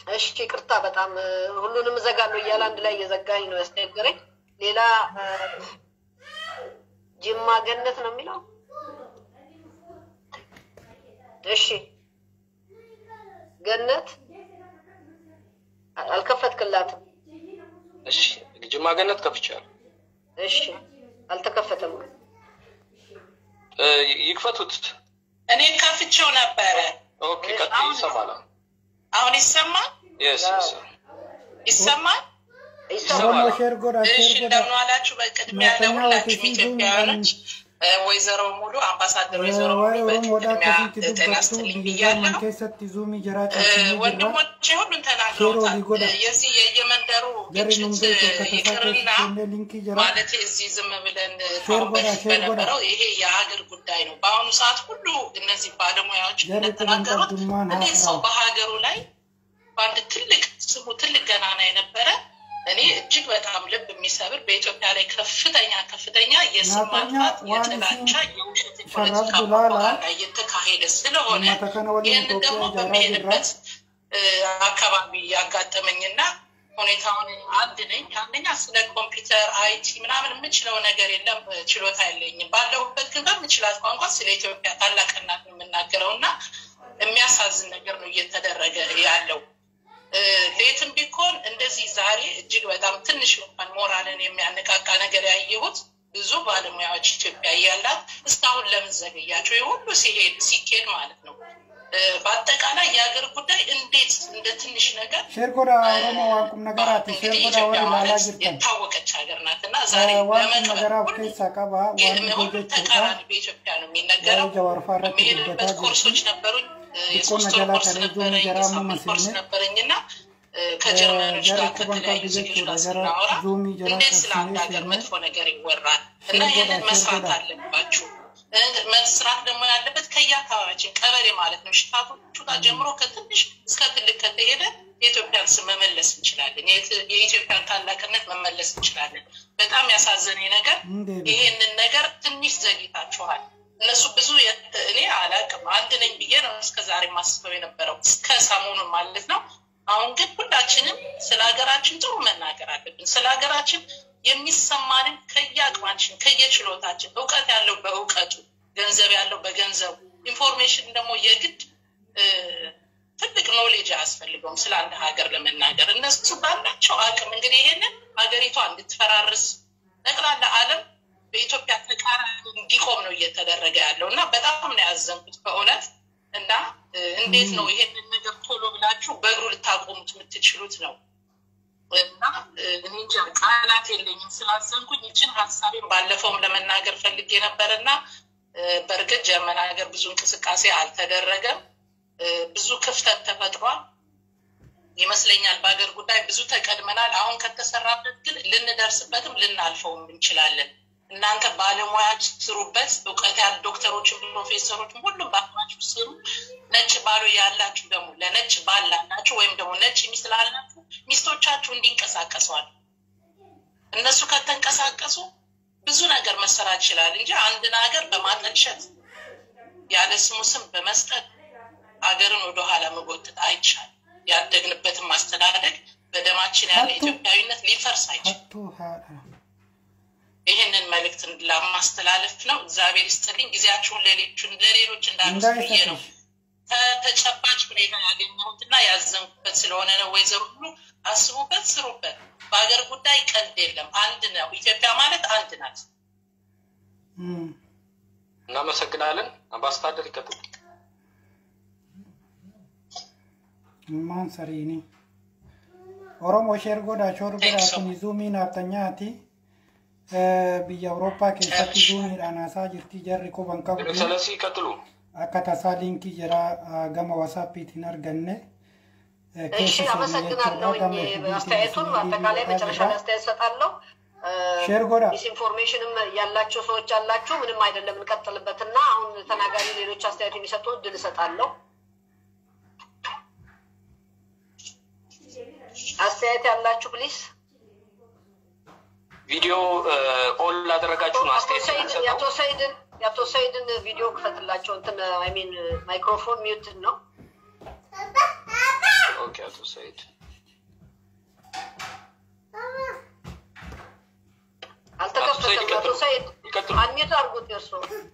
እሺ ይቅርታ፣ በጣም እ፣ ሁሉንም እዘጋለሁ እያለ አንድ ላይ እየዘጋኝ ነው ያስቸገረኝ። ሌላ እ፣ ጅማ ገነት ነው የሚለው። እሺ ገነት አ- አልከፈትክላትም። እሺ ጅማ ገነት ከፍቻለሁ። እሺ አልተከፈተም። እ፣ ይክፈቱት። እኔ ከፍቼው ነበረ። ኦኬ ቀጥይ። ይሰማል። አሁን ይሰማል የስ ይሰማል። ይሰማል። ኦሮሞ ሼር ጎዳ እሺ ሼር ጎዳ እንደምን ዋላችሁ። በቅድሚያ መተኛ ለሁላችሁም ወደፊት ኢትዮጵያውያኖች እ፣ ወይዘሮ ሙሉ አምባሳደር ወይዘሮ ሙሉ waa'ee oromoodhaa በቅድሚያ akkasitti ጤና dubbattu ይስጥልኝ biyya ብያለሁ። man keessatti zuumii jiraa እ፣ cabsinee jirra ወንድሞቼ ሁሉን ሼር ተናግረውታል። olii godha የዚህ የየመንደሩ jarri ግጭት hundee እ፣ tokko tasaa ይቅርና keessatti illee linkii jira ማለት እዚህ ዝም ብለን ሼር ካሁን ጎዳ በፊት ሼር ጎዳ በነበረው ይሄ የሀገር ጉዳይ ነው። በአሁኑ ሰዓት ሁሉ እነዚህ ባለሙያዎች jarri kun እንደተናገሩት qabdummaan እንዴት ሰው haasa'u በሀገሩ ላይ በአንድ ትልቅ ስሙ ትልቅ ገናና የነበረ እኔ እጅግ በጣም ልብ የሚሰብር በኢትዮጵያ ላይ ከፍተኛ ከፍተኛ የስም naafanya ማጥፋት፣ waan የጥላቻ፣ isin የውሸት sharraf የፖለቲካ dulaala ፕሮፓጋንዳ እየተካሄደ ስለሆነ uummata kana waliin ይህንን ደግሞ Itoophiyaa ijaaraa jirra በሚሄድበት እ፣ አካባቢ ያጋጠመኝና ሁኔታውን አንድ ነኝ። አንደኛ ስለ ኮምፒውተር አይቲ ምናምን የምችለው ነገር የለም፣ እ፣ ችሎታ የለኝም። ባለሁበት ግን በምችላት ቋንቋ ስለ ኢትዮጵያ ታላቅናት የምናገረው እና የሚያሳዝን ነገር ነው እየተደረገ ያለው። እ፣ ሌትም ቢኮን እንደዚህ ዛሬ እጅግ በጣም ትንሽ እንኳን ሞራልን የሚያነቃቃ ነገር ያየሁት ብዙ ባለሙያዎች ኢትዮጵያ እያላት እስካሁን ለምን ዘገያቸው? ይህ ሁሉ ሲሄድ ሲኬድ ማለት ነው። እ፣ በአጠቃላይ የሀገር ጉዳይ እንዴት እንደ ትንሽ ነገር ሼር ጎዳ oromo waan qub nagaraati ሼር እንግዲህ ጎዳ ኢትዮጵያ warri ilaalaa ማለት jirtan የታወቀች ሀገር ናት እና ዛሬ waan qub ለመቅበር nagaraa of ሁሉ keessaa qaba waan ሁሉም dhibee jechuudha ተቃራኒ በኢትዮጵያ ነው የሚነገረው። waa'ee jawaarfaa irratti በሚሄድበት dubbataa jirti ኮርሶች ነበሩኝ። እ፣ xiqqoo የሶስት ወር najalaa ኮርስ kalee juumii ነበረኝ፣ jaraa የሳምንት ኮርስ mammasine ነበረኝ እና እ፣ ከጀርመኖች jarri ጋር quban ከተለያዩ qabdu ዜጎች jechuudha ጋር jara ስናወራ zuumii jara እንዴት ስለ አንድ qabsinee ሀገር seenne መጥፎ ነገር ይወራል እና ሼር ጎዳ ይህንን ሼር መስራት ጎዳ አለባችሁ። እ፣ መስራት ደግሞ ያለበት ከየአካባቢያችን ቀበሌ ማለት ነው ሽታቶቹ ጋር ጀምሮ ከትንሽ እስከ ትልቅ ከተሄደ የኢትዮጵያን ስም መመለስ እንችላለን። የት- የኢትዮጵያን ታላቅነት መመለስ እንችላለን። በጣም ያሳዘነኝ ነገር እንዴት ይሄንን ነገር ትንሽ ዘግይታችኋል። እነሱ ብዙ የት- እኔ አላቅም አንድ ነኝ ብዬ ነው እስከ ዛሬ ማስበው የነበረው እስከ ሰሞኑን ማለት ነው። አሁን ግን ሁላችንም ስለ ሀገራችን ጥሩ መናገር አለብን። ስለ ሀገራችን የሚሰማንን ከየአቅማችን ከየችሎታችን፣ እውቀት ያለው በእውቀቱ፣ ገንዘብ ያለው በገንዘቡ፣ ኢንፎርሜሽን ደግሞ የግድ እ፣ ትልቅ ኖሌጅ አያስፈልገውም ስለ አንድ ሀገር ለመናገር እነሱ ባላቸው አቅም እንግዲህ ይሄንን ሀገሪቷ እንድትፈራርስ ጠቅላላ ዓለም በኢትዮጵያ ተቃራኒ እንዲቆም ነው እየተደረገ ያለው እና በጣም ነው ያዘንኩት በእውነት እና እ፣ እንዴት ነው ይሄንን ነገር ቶሎ ብላችሁ በእግሩ ልታቆሙት የምትችሉት ነው እና እ፣ እኔ እንጃ ቃላት የለኝም ስላዘንኩኝ ይችን ሀሳቤን ባለፈውም ለመናገር ፈልጌ ነበር እና እ፣ በእርግጥ ጀርመን ሀገር ብዙ እንቅስቃሴ አልተደረገም እ፣ ብዙ ክፍተት ተፈጥሯል ይመስለኛል በሀገር ጉዳይ ብዙ ተቀድመናል አሁን ከተሰራበት ግን ልንደርስበትም ልናልፈውም እንችላለን እናንተ ባለሙያች ስሩበት እውቀት ያሉ ዶክተሮችም ፕሮፌሰሮችም ሁሉም በአቅማችሁ ስሩ ነጭ ባሉ ያላችሁ ደግሞ ለነጭ ባል ላላችሁ ወይም ደግሞ ነጭ ሚስት ላላችሁ ሚስቶቻችሁ እንዲንቀሳቀሰዋል እነሱ ከተንቀሳቀሱ ብዙ ነገር መሰራት ይችላል እንጂ አንድን ሀገር በማጠልሸት ያለ ስሙ ስም በመስጠት ሀገርን ወደኋላ መጎተት አይቻልም። ያደግንበትን ማስተዳደግ በደማችን ያለ ሀቱ ኢትዮጵያዊነት ሊፈርስ አይችልም። hattuu haadha ይህንን መልእክት ለማስተላለፍ ነው። እግዚአብሔር ይስጥልኝ። ጊዜያችሁን ሌሎችን ለሌሎች እንዳነሱ ብዬ ነው እንዳይሰጥሽ ከተጨባጭ ሁኔታ ያገኘሁት እና ያዘንኩበት ስለሆነ ነው። ወይዘሮ ሁሉ አስቡበት፣ ስሩበት። በሀገር ጉዳይ ቀልድ የለም። አንድ ነው። ኢትዮጵያ ማለት አንድ ናት። Mm. እናመሰግናለን። አምባሳደር ይቀጥሉ። Ilmaan sariini. Oromoo sheer godhaa shoor godhaa Thanks so kun zuumii naaftanyaati. Biyya Awurooppaa keessatti zuumiidhaan haasaa jirti jarri quban qabdu. ኤክሰለንሲ ይቀጥሉ። Akka tasaa liinkii jira ah, gama wasaappiitiin arganne. Eh, እሺ keessa seenne አመሰግናለሁ። jechuudha. Gama FB አስተያየቱን tiin በአጠቃላይ liinkii መጨረሻ ላይ አስተያየት ሰጣለሁ። ሼር ጎዳ ዲስኢንፎርሜሽንም ያላቸው ሰዎች አላችሁ፣ ምንም አይደለም፣ እንቀጥልበትና አሁን ተናጋሪ ሌሎች አስተያየት የሚሰጡ እድል እሰጣለሁ። አስተያየት ያላችሁ ፕሊስ። ቪዲዮ ኦን ላደረጋችሁ ነው አቶ አስተያየት ሰይድ የምንሰጠው። የአቶ ሰይድን የአቶ ሰይድን ቪዲዮ ክፈትላቸው። እንትን አይ ሚን ማይክሮፎን ሚውት ነው። ኦኬ አቶ ሰይድ አልተከፈተም። አቶ ሰይድ ይቀጥሉ። አንሚት አድርጉት የእርሶ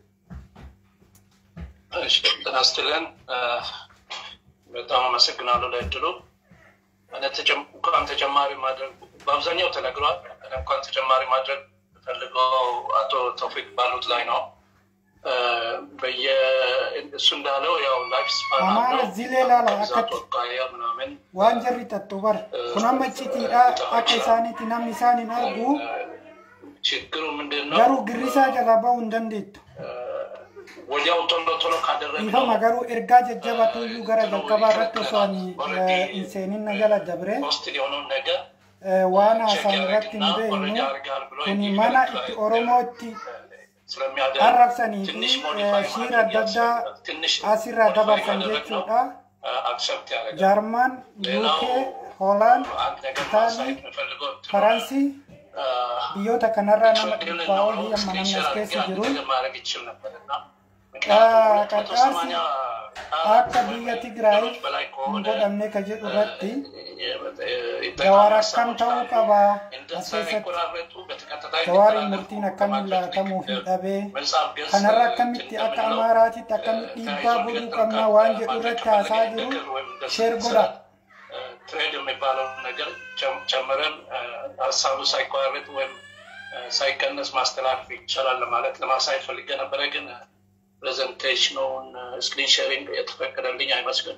እሺ ጤና ይስጥልን። እ፣ በጣም አመሰግናለሁ ለእድሉ። እኔ ተጨም- እንኳን ተጨማሪ ማድረግ በአብዛኛው ተነግሯል። እኔ እንኳን ተጨማሪ ማድረግ ፈልገው አቶ ተውፊቅ ባሉት ላይ ነው። እ፣ በየ እሱ እንዳለው ያው ላይፍ ስፓን Amara አለው zilee laala ብዛቱ akkatti አኳያ ምናምን waan jarri xaxxu bar kun amma icciitiidha akka isaaniitti namni isaan hin argu ችግሩ ምንድን ነው? garuu girrisaa jalaa ba'uu hin dandeettu ወዲያው ቶሎ ቶሎ ካደረግነው dhiifama garuu ergaa jajjabatuyyuu gara jalqabaa irratti osoo ani eh, hin seeninna jala dabre ፖስት የሆነውን ነገር eh, waan haasaan irratti hin beeknu kuni mana itti oromootti ስለሚያደርግ arrabsanii ትንሽ fi modify eh, shiira adda addaa ማድረግ ትንሽ asirraa modify dabarsan ካደረግነው jechuudha አክሰፕት ያደርጋል። jaarmaan yuukee hoolaand አንድ ነገር ኢታሊ ማሳየት የምፈልገው እንትኑ faransii አ፣ biyyoota kanarraa nama ችግር dhibbaa ነው olii amma namni as keessa ስክሪንሾት jiru ነገር ማድረግ ይችል ነበር እና Ah, ምክንያቱም qarqaarsi 280 akka biyya Tigraay በላይ hin ከሆነ godhamne ka jedhu irratti ይጠቅማል jawaar akkam ሀሳቦች ta'uu አሉ። qaba as እንደዛ keessatti የሚቆራረጡ በተከታታይ jawaariin የሚተላለፉ murtiin akkamiin ለማድረግ laatamuu fi dhabee መጽሐፍ ገጽ kanarra akkamitti akka እንደምንለው amaaraatitti akkamitti dhiibbaa godhuu qabnaa waan jedhu irratti haasaa jiru sheer godha ትሬድ የሚባለውን ነገር ጨም- ጨምረን እ፣ ሀሳቡ ሳይቋረጥ ወይም እ፣ ሳይቀነስ ማስተላለፍ ይቻላል ለማለት ለማሳየት ፈልጌ ነበረ። ግን ፕሬዘንቴሽኑን ስክሪን ሼሪንግ የተፈቀደልኝ አይመስልም።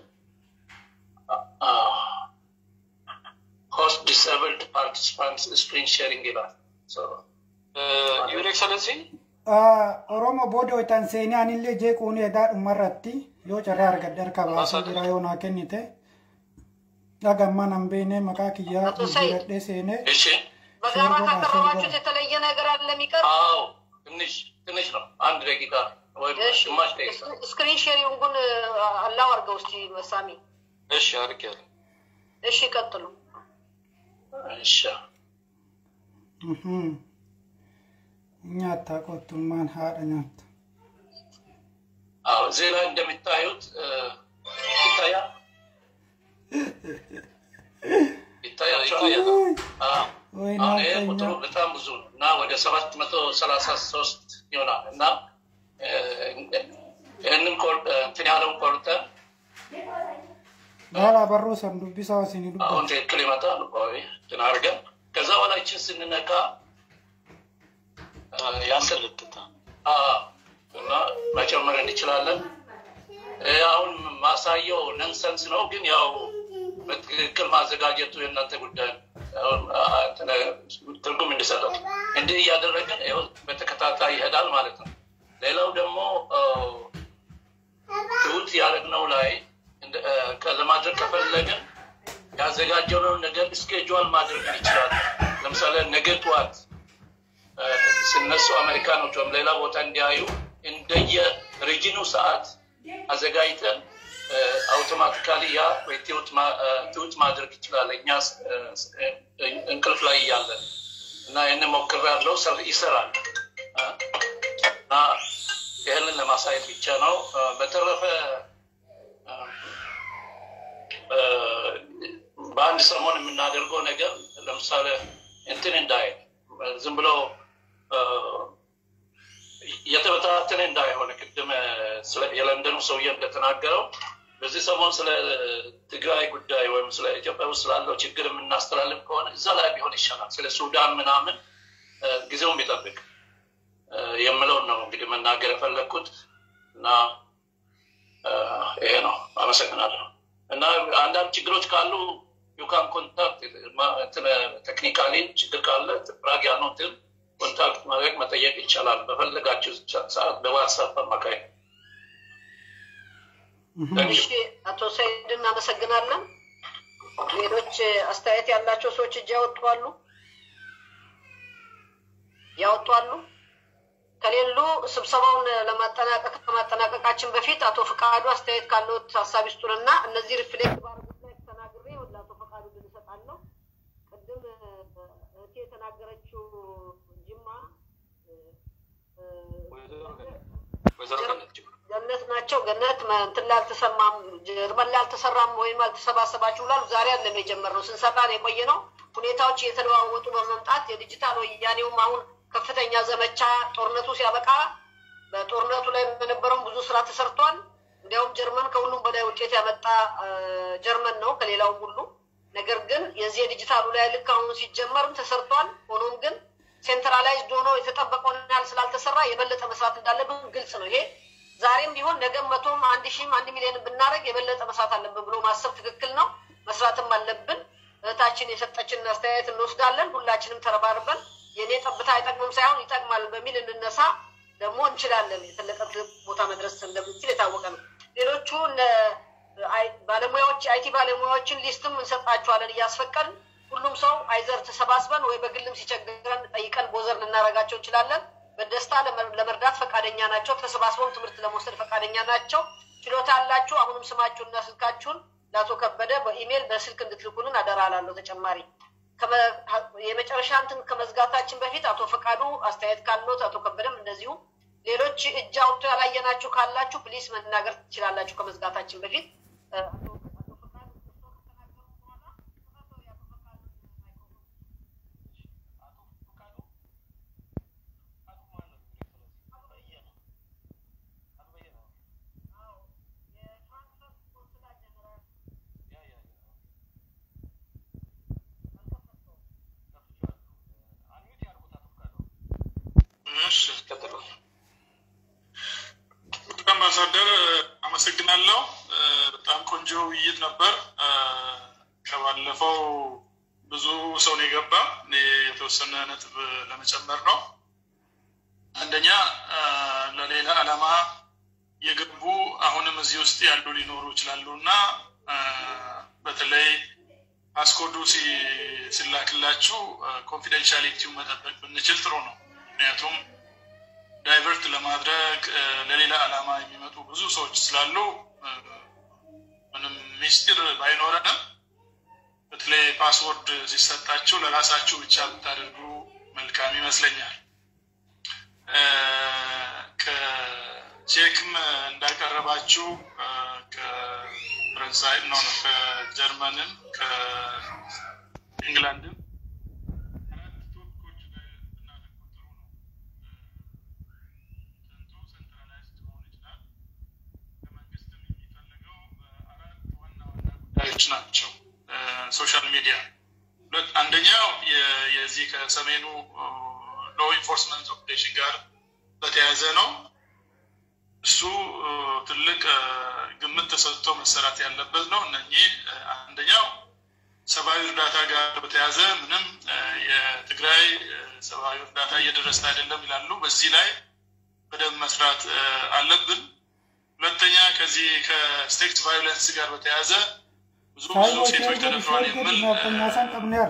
ሆስት ዲስብልድ ፓርቲሲፓንት ስክሪን ሼሪንግ ይላል። ዩር ኤክሰለንሲ Ah, oromo booda hoitan seenee anillee jeequun edaa dhumarratti yoo carraa argadhe harka baasee jira yoo naa kennite dhagamman an beene maqaa kiyyaa Ato Said. jijjiiradhee seenee እሺ። በጋራ ሼር ጎዳ ሼር ካቀረባችሁት ጎዳ የተለየ ነገር አለ የሚቀር አዎ ትንሽ ትንሽ ነው። አንድ ደቂቃ ወይም እሺ፣ ግማሽ ደቂቃ። ስክሪን ሼሪንጉን አላው አድርገው እስቲ መሳሚ እሺ አድርጌያለሁ። እሺ ቀጥሉ እሺ Mhm. nyaattaa qottummaan haadha nyaattu አዎ እዚህ ላይ እንደሚታዩት እ፣ ይታያል ይታያቸዋል። አዎ ወይ አሁን ይሄ ናቀኛ ቁጥሩ በጣም ብዙ ነው እና ወደ ሰባት መቶ ሰላሳ ሶስት ይሆናል እና እ፣ ይህንን ቆር- እንትን ያለውን ቆርጠን baala barruu san dubbisaa isinii አሁን dubbatu ትክክል ይመጣል። ቆይ እንትን አድርገን ከዛ በኋላ ይችን ስንነካ ያሰልጥታል እና መጨመር እንችላለን። ይህ አሁን ማሳየው ነንሰንስ ነው፣ ግን ያው በትክክል ማዘጋጀቱ የእናንተ ጉዳይ ነው። አሁን አ- እንትን ትርጉም እንዲሰጠው እንዲህ እያደረግን ይኸው በተከታታይ ይሄዳል ማለት ነው። ሌላው ደግሞ አ፣ ትሁት ያደረግነው ላይ እንደ- አ፣ ከ- ለማድረግ ከፈለግን ያዘጋጀነውን ነገር ስኬጁል ማድረግ እንችላለን። ለምሳሌ ነገ ጠዋት አ፣ ሲነሱ አሜሪካኖች ወይም ሌላ ቦታ እንዲያዩ እንደየ ሪጅኑ ሰዓት አዘጋጅተን አውቶማቲካሊ ያ ወይ ትሁት ማ- አ፣ ትሁት ማድረግ ይችላል እኛ ስ- አ፣ ስ- አ፣ እንቅልፍ ላይ እያለን እና ይህን ሞክሬያለሁ፣ ሰር- ይሰራል አ፣ እና ይህንን ለማሳየት ብቻ ነው። አ፣ በተረፈ አ፣ አ፣ በአንድ ሰሞን የምናደርገው ነገር ለምሳሌ እንትን እንዳይ ዝም ብሎ አ፣ የተበታተነ እንዳይሆን ቅድም ስለ- የለንደኑ ሰውዬ እንደተናገረው በዚህ ሰሞን ስለ ትግራይ ጉዳይ ወይም ስለ ኢትዮጵያ ውስጥ ስላለው ችግር የምናስተላልፍ ከሆነ እዛ ላይ ቢሆን ይሻላል። ስለ ሱዳን ምናምን አ፣ ጊዜውን ቢጠብቅ አ፣ የምለውን ነው እንግዲህ መናገር የፈለግኩት እና አ፣ ይሄ ነው። አመሰግናለሁ። እና አንዳንድ ችግሮች ካሉ ዩካን ኮንታክት ቴክኒካሊ ችግር ካለ ራግ ያልነው እንትን ኮንታክት ማድረግ መጠየቅ ይቻላል። በፈለጋችሁ ሰዓት በዋትሳፕ አማካይ እሺ አቶ ሰይድ እናመሰግናለን ሌሎች አስተያየት ያላቸው ሰዎች እጅ ያወጧሉ ያወጧሉ ከሌሉ ስብሰባውን ለማጠናቀቅ ከማጠናቀቃችን በፊት አቶ ፈቃዱ አስተያየት ካለዎት ሀሳብ ይስጡንና እነዚህ ሪፍሌክት ባረጉት ላይ ተናግሬ ወደ አቶ ፈቃዱ ድል እሰጣለሁ። ቅድም እ፣ እህቴ የተናገረችው ጅማ እ፣ እ፣ ወይዘሮ ገነት ገነት ናቸው። ገነት መ- እንትን ላይ አልተሰማም፣ ጀርመን ላይ አልተሰራም ወይም አልተሰባሰባችሁ ብላሉ። ዛሬ አይደለም የጀመርነው፣ ስንሰራ ነው የቆየ ነው። ሁኔታዎች እየተለዋወጡ በመምጣት የዲጂታል ወያኔውም አሁን ከፍተኛ ዘመቻ ጦርነቱ ሲያበቃ በጦርነቱ ላይ በነበረውም ብዙ ስራ ተሰርቷል። እንዲያውም ጀርመን ከሁሉም በላይ ውጤት ያመጣ አ፣ ጀርመን ነው ከሌላውም ሁሉ። ነገር ግን የዚህ የዲጂታሉ ላይ ልክ አሁን ሲጀመርም ተሰርቷል። ሆኖም ግን ሴንትራላይዝድ ሆኖ የተጠበቀውን ያህል ስላልተሰራ የበለጠ መስራት እንዳለብን ግልጽ ነው። ይሄ ዛሬም ቢሆን ነገም መቶም አንድ ሺህም አንድ ሚሊዮን ብናደርግ የበለጠ መስራት አለብን ብሎ ማሰብ ትክክል ነው። መስራትም አለብን። እህታችን የሰጠችንን አስተያየት እንወስዳለን። ሁላችንም ተረባርበን የእኔ ጠብታ አይጠቅምም ሳይሆን ይጠቅማል በሚል እንነሳ። ደግሞ እንችላለን። የፈለቀ ቦታ መድረስ እንደምንችል የታወቀ ነው። ሌሎቹ እነ አይ- ባለሙያዎች የአይቲ ባለሙያዎችን ሊስትም እንሰጣቸዋለን እያስፈቀድን ሁሉም ሰው አይዘር ተሰባስበን ወይ በግልም ሲቸግረን ጠይቀን ቦዘር ልናደርጋቸው እንችላለን። በደስታ ለመ- ለመርዳት ፈቃደኛ ናቸው። ተሰባስበው ትምህርት ለመውሰድ ፈቃደኛ ናቸው። ችሎታ ያላችሁ አሁንም ስማችሁንና ስልካችሁን ለአቶ ከበደ በኢሜይል በስልክ እንድትልኩልን አደራ እላለሁ። ተጨማሪ ከመ- የመጨረሻ እንትን ከመዝጋታችን በፊት አቶ ፈቃዱ አስተያየት ካለት አቶ ከበደም እንደዚሁ ሌሎች እጅ አውጥቶ ያላየናችሁ ካላችሁ ፕሊስ መናገር ትችላላችሁ ከመዝጋታችን በፊት እ፣ አቶ- አቶ ፈቃዱ እርስዎ ከተናገሩ በኋላ ክፈተው የአቶ ፈቃዱ ማይክሮፎን። አዎ፣ የፍራንክፈርት ቆንስላ ጀነራል አልከፈተውም። እሺ ቀጥሉ። አምባሳደር አመሰግናለሁ። እ፣ በጣም ቆንጆ ውይይት ነበር። እ፣ ከባለፈው ብዙ ሰው ነው የገባ። እኔ የተወሰነ ነጥብ ለመጨመር ነው። አንደኛ እ፣ ለሌላ ዓላማ የገቡ አሁንም እዚህ ውስጥ ያሉ ሊኖሩ ይችላሉ እና እ፣ በተለይ ፓስኮዱ ሲ- ሲላክላችሁ ኮንፊደንሻሊቲውን መጠበቅ ብንችል ጥሩ ነው። ምክንያቱም ዳይቨርት ለማድረግ እ፣ ለሌላ ዓላማ የሚመጡ ብዙ ሰዎች ስላሉ እ፣ ምንም ሚስጢር ባይኖረንም በተለይ ፓስወርድ ሲሰጣችሁ ለራሳችሁ ብቻ ብታደርጉ መልካም ይመስለኛል። እ፣ ከቼክም እንዳቀረባችሁ እ፣ ከፈረንሳይ ነው ነው ከጀርመንም ከኢንግላንድም አራት ቶፒኮች ላይ ብናተኩር ጥሩ ነው። ጥንቱ ሴንትራላይዝድ መሆን ይችላል። ከመንግስትም የሚፈልገው አራት ዋና ዋና ጉዳዮች ናቸው። ሶሻል ሚዲያ ሁለት አንደኛው የ- የዚህ ከሰሜኑ ሎ ኢንፎርስመንት ኦፕሬሽን ጋር በተያያዘ ነው። እሱ እ፣ ትልቅ እ፣ ግምት ተሰጥቶ መሰራት ያለበት ነው። እነኚህ እ፣ አንደኛው ሰብአዊ እርዳታ ጋር በተያያዘ ምንም እ፣ የትግራይ እ፣ ሰብአዊ እርዳታ እየደረሰ አይደለም ይላሉ። በዚህ ላይ በደንብ መስራት እ፣ አለብን። ሁለተኛ ከዚህ ከስቴክስ ቫዮለንስ ጋር በተያያዘ ብዙ ብዙ ሳይቦች ሴቶች ኤርገድ ተደፍረዋል ኤርገድ የሚል ናፈኛሳን ቀብነር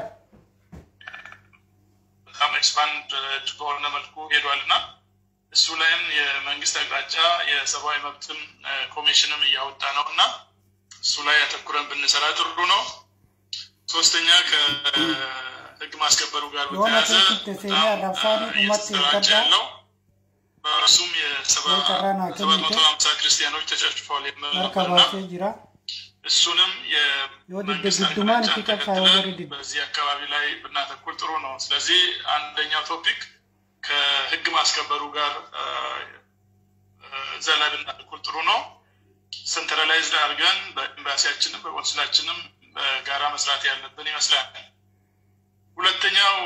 በጣም ኤክስፓንድ በሆነ መልኩ ሄዷል እና እሱ ላይም የመንግስት አቅጣጫ የሰብአዊ መብትም እ፣ ኮሚሽንም እያወጣ ነው እና እሱ ላይ አተኩረን ብንሰራ ጥሩ ነው። ሶስተኛ ከህግ ማስከበሩ ጋር የሆነ በተያያዘ ትንክት ሴኔ በጣም አራብሳኒ እ፣ ኡመት እየተሰራጨ ይቀዳ ያለው በእሱም የሰባ የቀረና ሰባት ክምቴ መቶ ሀምሳ ክርስቲያኖች ተጨፍጭፈዋል የሚል ነበርና መርከባሴ ጅራ እሱንም የወድድ የመንግስት ግድማን አቅጣጫ ፊቀት ተከትለን ሳይወርድ በዚህ አካባቢ ላይ ብናተኩር ጥሩ ነው። ስለዚህ አንደኛው ቶፒክ ከህግ ማስከበሩ ጋር እ፣ እ፣ እዛ ላይ ብናተኩር ጥሩ ነው። ሴንትራላይዝድ አድርገን በኤምባሲያችንም በቆንስላችንም በጋራ መስራት ያለብን ይመስላል። ሁለተኛው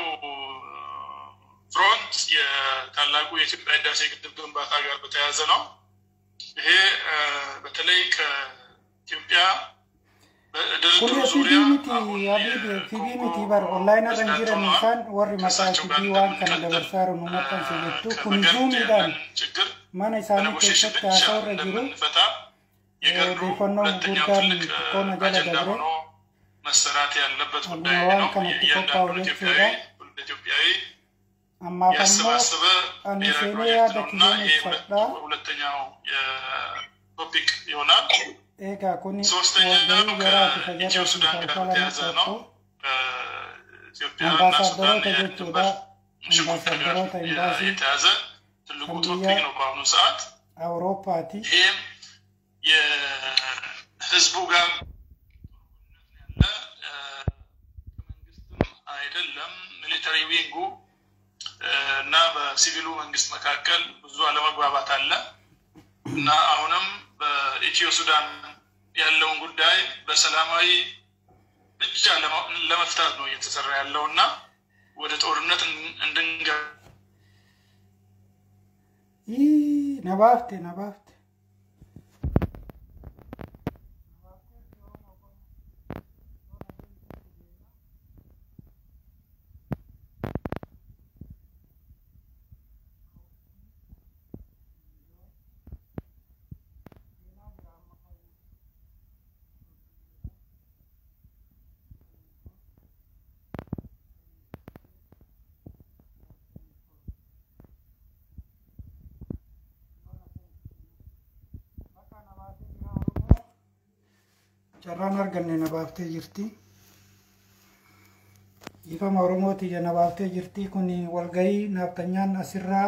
ፍሮንት የታላቁ የኢትዮጵያ ህዳሴ ግድብ ግንባታ ጋር በተያያዘ ነው። ይሄ እ፣ በተለይ ከኢትዮጵያ በድርድሩ kun ዙሪያ fibii miti አሁን abid fibii የኮንጎ miti bar online irra hin ፕሬዝዳንት jiran ሆነዋል። isaan warri maqaa ከእሳቸው ጋር fibii waan kana እንደምንቀጥል dabarsaa nu maxxanse jettu kun ከመገንት zuumiidhaan ያለን ችግር mana isaanii በኔጎሽሽን keessatti ብቻ haasa'u irra jiru እንደምንፈታ የገሩ odeeffannoo ሁለተኛው gurguddaan ትልቅ እ፣ xiqqoona jala አጀንዳ dabre ሆኖ መሰራት ያለበት ጉዳይ አግባባን ነው። ከነtti እያንዳንዱ ቆጣው ኢትዮጵያዊ jechuudha. ሁሉ ኢትዮጵያዊ ammaaf ammoo ያሰባሰበ ani ብሔራዊ seenee ፕሮጀክት yaada ነው እና kiyyeen ይሄ ሁለት- ibsadha ሁለተኛው የቶፒክ ይሆናል። eegaa kun ሶስተኛው walgahii garaati ka ከኢትዮ jarri ሱዳን ጋር falfala በተያያዘ ነው። maxxansu ኢትዮጵያና ሱዳን አምባሳደሮታ የድንበር jechuudha ሽኩቻ ጋር አምባሳደሮታ ኤምባሲ የተያዘ ትልቁ kan ቶፒክ biyya ነው በአሁኑ ሰዓት። አውሮፓቲ ይህም የህዝቡ ጋር ያለ ከመንግስትም አይደለም ሚሊተሪ ዊንጉ እና በሲቪሉ መንግስት መካከል ብዙ አለመግባባት አለ እና አሁንም በኢትዮ ሱዳን ያለውን ጉዳይ በሰላማዊ ብቻ ለመፍታት ነው እየተሰራ ያለው እና ወደ ጦርነት እንድንገባ Ii, na baafte na baafte carraan arganne na baaftee jirti ifama oromooti na baaftee jirti kun walgahii naaftanyaan asirraa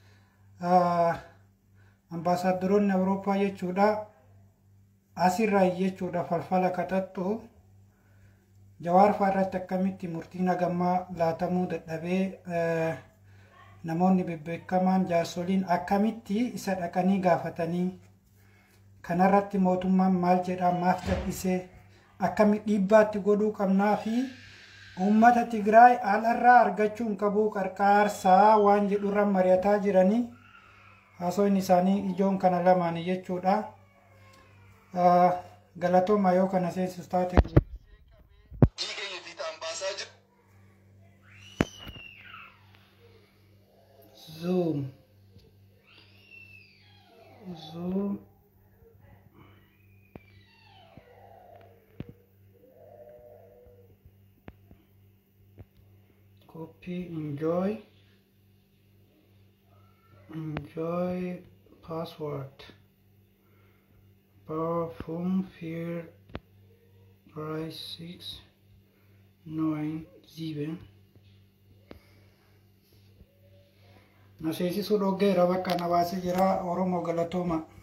ambaasaaddoroonni awurooppaa jechuudha asirraa jechuudha falfala kaxaxxu jawaar fa'aa irratti akkamitti murtii nagammaa laatamuu dadhabee namoonni bebbeekamaan jaarsoliin akkamitti isa dhaqanii gaafatanii kanarratti mootummaan maal jedhaa maaf dadhisee akkami dhiibbaatti godhuu qabnaa fi uummata Tigraay alarraa argachuun qabuu qarqaarsaa waan jedhurra mari'ataa jiranii haasoon isaanii ijoon kana lamaan jechuudha. Galatooma yoo kana seensus taate. Zoom. Zoom. copy enjoy enjoy password perfume fear price six nine seven naseesisuu dhoggeera bakka na baasee jira oromoo galatooma